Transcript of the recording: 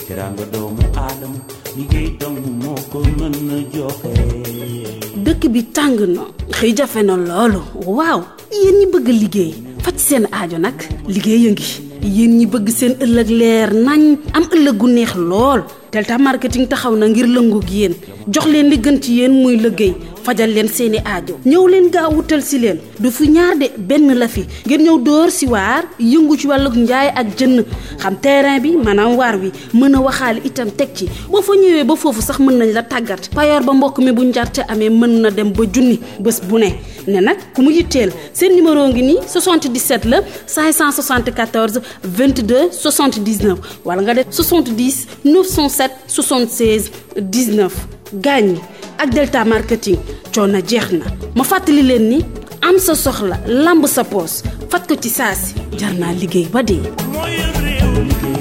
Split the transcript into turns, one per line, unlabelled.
teraanga doomu aadama liggéey dong moo ko mën a joxe
dëkk bi tàng na xëy jafe na loolu waaw yéen ñi bëgg liggéey faj seen aajo nag liggéey a ngi yéen ñi bëgg seen ëllëg leer nañ am ëllëg gu neex lool Delta marketing taxaw na ngir lëngoog yéen jox leen li gën ci yéen muy liggéey fajal leen seeni aajo ñëw leen gaaw wutal si leen du fi ñaar de benn la fi ngeen ñëw dóor si waar yëngu ci wàllug njaay ak jënn xam terrain bi maanaam waar wi mën a waxaale itam teg ci boo fa ñëwee ba foofu sax mën nañ la tàggat payoor ba mbokk mi bu njarte amee mën na dem ba junni bés bu ne ne nag ku mu yitteel seen numéro ngi nii 77 la 574 22 79 wala nga def 70 907 76 19 gaañ ak Delta marketing coono jeex na ma fàttali leen ni am sa soxla lamb sa poos faj ko ci saasi jar naa liggéey ba dee.
mooy réew